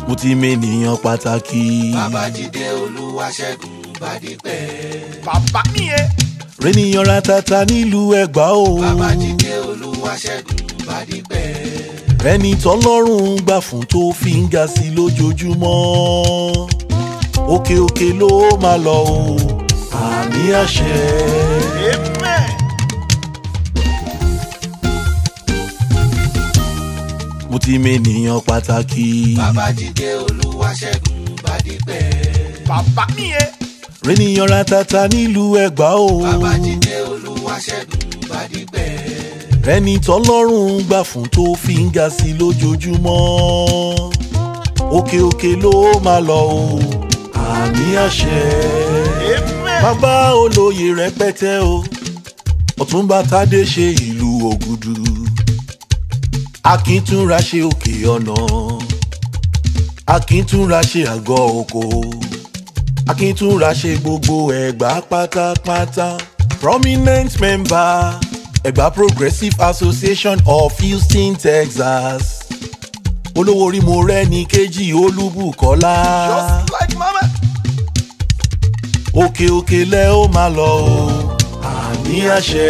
mo ti mẹ́nìyàn pàtàkì. babájídé olúwaṣẹ́gun bádìpẹ́. bàbá nìyẹn. rẹ́nìyàn ratata nílùú ẹ̀gbá o. babájídé olúwaṣẹ́gun bádìpẹ́. rẹ́ni tọ́lọ́run gbà fún tó fi ń ga sí lójoojúmọ́. òkè òkè ló máa lọ o. àmì àṣẹ. amen. mo ti mẹ́nìyàn pàtàkì. babájídé olúwaṣẹ́gun bádìpẹ́. bàbá nìyẹn. rẹ́nìyàn ratata nílùú ẹ̀gbá o. babájídé olúwaṣẹ́gun bádìpẹ́. rẹ́ni tọ́lọ́run gbà fún tó fi ń ga sí lójoojúmọ́. òkè òkè ló máa lọ o. àmì àṣẹ. amen. bàbá olóye rẹpẹtẹ o ọ̀túnba tádé ṣe ìlú ògùdù akíntúnra ṣe òkè ọ̀nà akíntúnra ṣe àgọ́ oko akíntúnra ṣe gbogbo ẹ̀gbá pátápátá prominent member ẹ̀gbá progressive association of houston texas olówó orí mo rẹ́ ní kejì olúbùkọ́lá just like mama. òkè òkè lẹ ó máa lọ o àmì àṣẹ.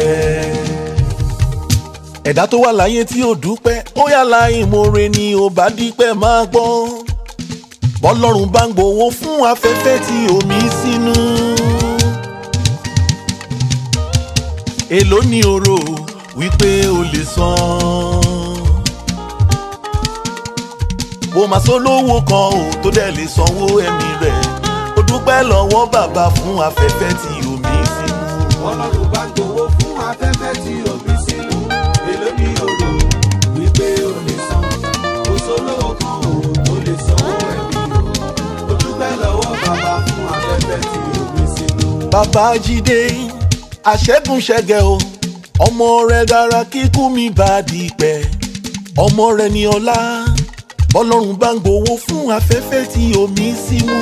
ẹ̀dá tó wà láyé tí ò dúpẹ́ ó yà láì moore ni ò bá dípẹ́ máa gbọ́. bọ́lọ́run bá ń gbowó fún afẹ́fẹ́ tí omi sínú. èló ni oro wípé o lè san. bó máa sọ lówó kan ò tó dẹ̀ lè sanwó ẹ̀mí rẹ̀ ó dúpẹ́ lọ́wọ́ bàbá fún afẹ́fẹ́ tí omi sínú. ọlọ́run bá ń gbowó fún afẹ́fẹ́ tí omi sínú èló ní òrò wípé o lè san kò sólówó kan ò tó lè sanwó ẹ̀mí o ó dúpẹ́ lọ́wọ́ bàbá fún afẹ́fẹ́ tí omi sínú. bàbá jíde àṣẹ́gun ṣẹ́gẹ̀ o ọmọ rẹ̀ dára kíkú mi bá di pẹ́ ọmọ rẹ̀ ní ọlá bọ́lọ́run bá ń gbowó fún afẹ́fẹ́ tí omi sínú.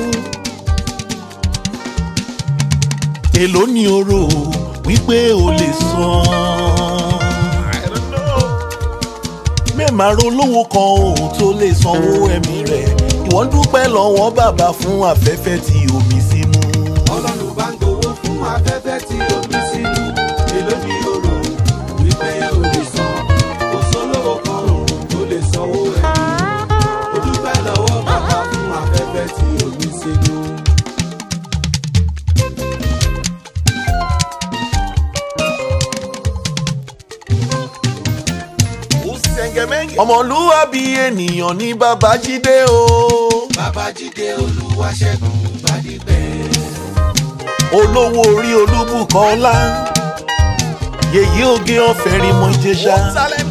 èló ni oro wípé o lè san. I don't know. mẹ́ẹ̀má rolówó kan ò tó lè sanwó ẹ̀mí rẹ̀ ìwọ ń dúpẹ́ lọ́wọ́ bàbá fún afẹ́fẹ́ tí omi sínú. ọlọ́run bá ń gbowó fún afẹ́fẹ́ tí omi sínú èló ní òrò wípé o lè san kò sólówó kan ò tó lè sanwó ẹ̀mí o ó dúpẹ́ lọ́wọ́ bàbá fún afẹ́fẹ́ tí omi sínú. ó sẹ̀ngẹ̀mẹ́ngẹ̀. ọmọlúwàbí ènìyàn ní babájídé o. babájídé olúwaṣẹ́gun bádìpẹ́. olówó orí olúbùkọ́lá yèyí oge ọ̀fẹ́ rí mọ ìjẹsà Salem.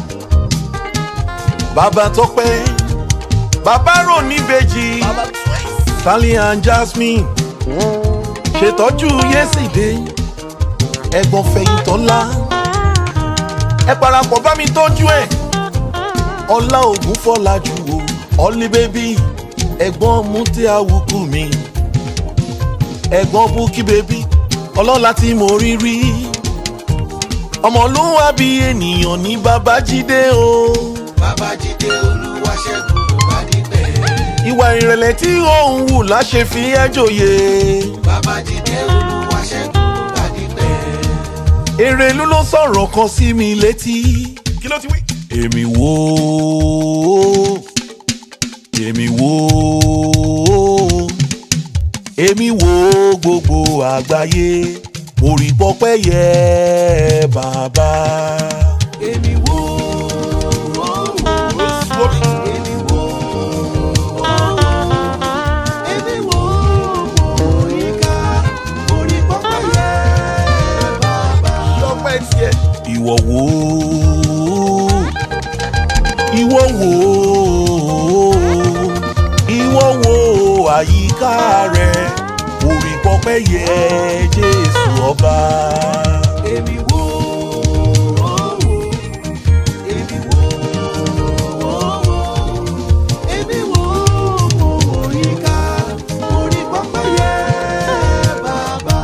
bàbá tọpẹ́ bàbá rò níbejì bàbá twice. sally and jasmine ṣètọ́jú yẹ́sìdé ẹ̀gbọ́n fẹ̀yìntọ́lá ẹ parapọ̀ bá mi tọ́jú ẹ̀ ọlá ògùn fọlájú o ọlí bébí ẹ̀gbọ́n mútí àwùkù mi ẹ̀gbọ́n búkí bébí ọlọ́lá tí mo rí rí ọmọlúwàbí ènìyàn ní babájídé o babájídé olúwaṣẹ́gun bádìpẹ́. ìwà ìrẹ̀lẹ̀ tí òun wù láṣẹ fi ẹ́ jòyè babájídé olúwaṣẹ́gun bádìpẹ́. èrèlú ló sọ̀rọ̀ kan sí mi létí. kí ló ti wí. èmi wò ó èmi wò ó èmi wò ó gbogbo àgbáyé mo rí pọpẹ́ yẹ bàbá. èmi wò ó ó slow it. èmi wò ó èmi wò ó oríkà orí pọ́pọ́ yẹ bàbá. lọ́pẹ́ tiẹ̀. ìwọ wò ó ìwọ wò ó ìwọ wò ó àyíká rẹ mo rí pọpẹ́ yẹ jésù ọba. èmi wò ó èmi wò ó èmi wò ó oríkà orí pọ́pọ́ yẹ bàbá.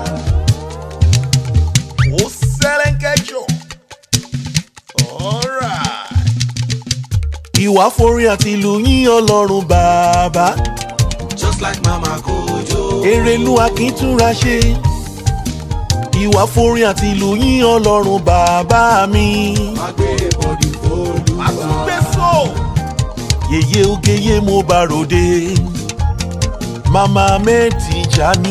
ó sẹ́lẹ̀ńkẹ́jọ. alright. ìwọ ìwà forin àti ìlú yín ọlọ́run bàbá just like mama kojo. èrèlú akíntúnra ṣe ìwà forin àti ìlú yín ọlọ́run bàbá mi má gbé bọ́dì fóònù wa. àtúgbèsò. yèyé ogeye mo bá ròde mama ahmed tijani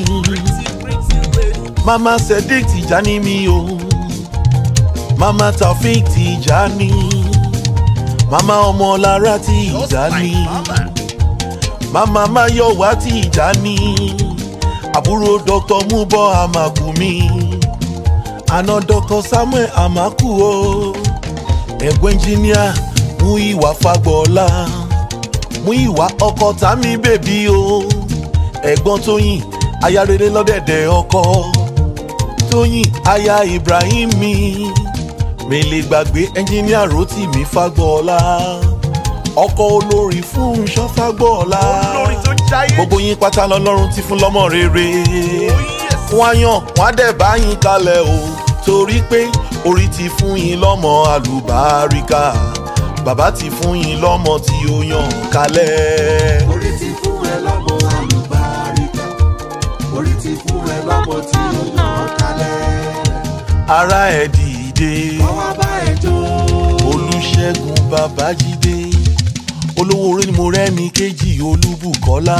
mama sadiq tijani mi o mama taofik tijani mama ọmọlára tijani mama mayowa tijani àbúrò dr mubo amakumi àna dr samuel amaku o ẹ̀gbọ́n ẹnjìníà mú ìwà fagbọ́ọ́lá mú ìwà ọkọ tàmí bèbí o ẹ̀gbọ́n tóyìn aya rere lọ́dẹ̀dẹ̀ ọkọ tóyìn aya ibrahim mi mèlè gbàgbé ẹnjìníà rotimi fagbọ́ọ́lá ọkọ olórí fún ṣọ́fàgbọ́ọ́lá olórin tó jayé. gbogbo yín pátá lọ́lọ́run ti fún lọ́mọ rere Oh, yes. wọ́n á yàn wọ́n á dẹ̀ bá yín kalẹ̀ o torí pé orí ti fún yín lọ́mọ àlùbáríkà bàbá ti fún yín lọ́mọ tí ó yàn kalẹ̀. orí ti fún ẹ lọ́mọ àlùbáríkà orí ti fún ẹ lọ́mọ tí ó yàn kálẹ̀. ara ẹ̀ dìde ọwọ́ bá ẹ jó. olùṣègùn babájídé olówó orí ni mo rẹ́ni kejì olúbùkọ́lá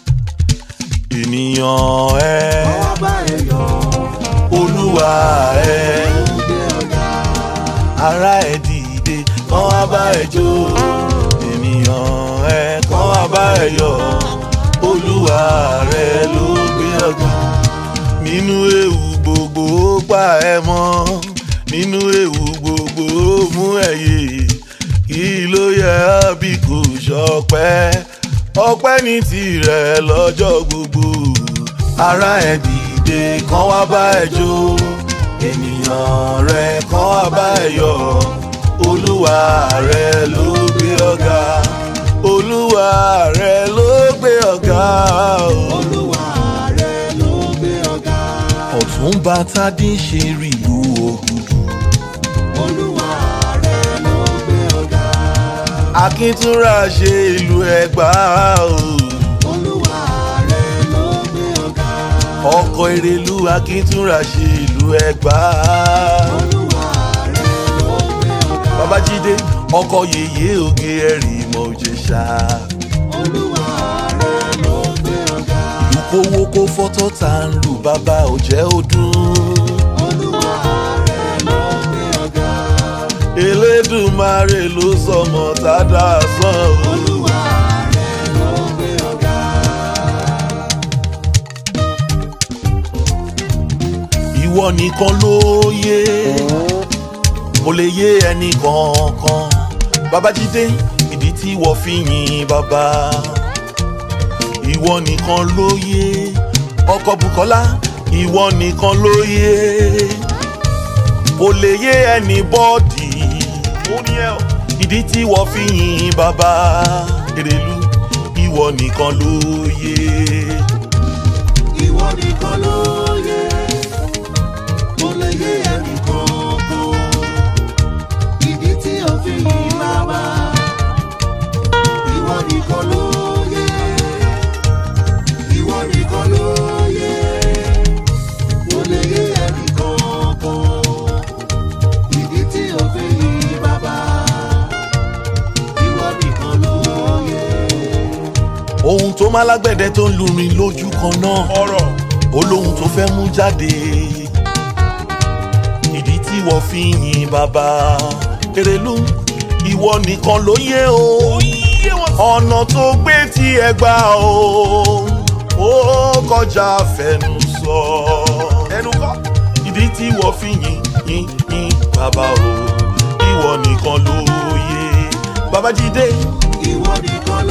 ènìyàn ẹ ọwọ́ bá ẹ yọ. olúwa ẹ. gbé ọ̀gá. ara ẹ dìde kán wá bá ẹ jó ènìyàn ẹ kán wá bá ẹ yọ olúwa rẹ ló gbé ọgá nínú ewu gbogbo ó pa ẹ mọ nínú ewu gbogbo ó mú ẹ yé kí ló yẹ ọ́ bí kò ṣọpẹ́ ọpẹ́ ní tirẹ̀ lọ́jọ́ gbogbo ara ẹ dìde kán wá bá ẹ jó ènìyàn rẹ kán wá bá ẹ yọ olúwa rẹ ló gbé ọgá olúwa rẹ ló gbé ọgá o. olúwa rẹ ló gbé ọ̀gá. ọ̀túnba tádé ṣe rí ìlú ògùdù olúwa rẹ ló gbé ọ̀gá. akíntúnra ṣe ìlú ẹgbà o. olúwa rẹ ló gbé ọ̀gá. ọkọ̀ èrèlú akíntúnra ṣe ìlú ẹgbà. olúwa rẹ ló gbé ọ̀gá. babájídé ọkọ̀ yèyé oge ẹ̀rì mọ̀ òjèṣà. olúwa rẹ ló gbé ọ̀gá. ìlú kówó kó fọ́tọ̀ tá ń lù bàbá òjẹ́ ọdún. olúwa rẹ ló gbé ọ̀gá. elédùnmarè ló sọmọ tádà sàn o. olúwa rẹ ló gbé ọ̀gá. ìwọ nìkan ló yé kò lè yé ẹnì kankan babájídé ìdí tí wọ́n fi yin bàbá ìwọ nìkan ló yé ọkọ bukola ìwọ nìkan ló yé kò lè yé ẹnì bọ́ọ̀dì ó ní ẹ o. ìdí tí wọ́n fi yin bàbá èrèlú ìwọ nìkan ló yé. ìwọ nìkan ló yẹ kó lè yé ẹnì kankan ìdí tí o fi yìn bàbá ìwọ nìkan ló yẹ ìwọ nìkan ló yẹ kó lè yé ẹnì kankan ìdí tí o fi yìn bàbá ìwọ nìkan ló yẹ. ohun tó má lágbẹ̀dẹ tó ń lurin lójú kan náà ọ̀rọ̀. olóhun tó fẹ́ mú jáde ìdí tí wọ́n fi yin bàbá Erelú ìwọ nìkan ló yé o yé wọn. ọ̀nà tó gbé tí ẹ gbà o ó kọjá fẹnu sọ ẹnu kọ́. ìdí tí wọ́n fi yin yin yin bàbá o ìwọ nìkan ló yé babájídé ìwọ nìkan